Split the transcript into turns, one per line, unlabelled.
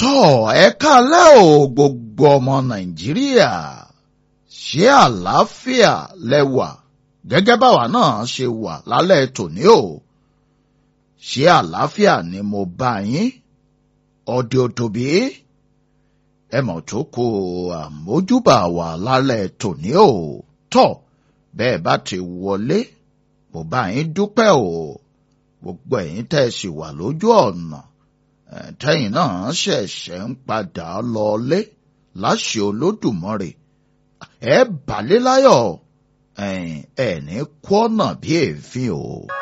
tọ́ ẹ kálẹ́ o gbogbo ọmọ nàìjíríà ṣé àlàáfíà lẹ́wà gẹ́gẹ́ báwa náà ṣe wà lálẹ́ tòní o ṣé àlàáfíà ni mo bá yín ọdẹ òtòbí ẹ mọ̀ tó kó àmójúbà wà lálẹ́ tòní o tọ́ bẹ́ẹ̀ bá ti wọlé mo bá yín dúpẹ́ o gbogbo ẹ̀yin tẹ́ ẹ sì wà lójú ọ̀nà tẹ́yìn náà ṣẹ̀ṣẹ̀ ń padà lọlé láṣẹ olódùmarè ẹ bàlẹ́ láyọ̀ ẹ̀ ní kọ́nà bí èéfín o.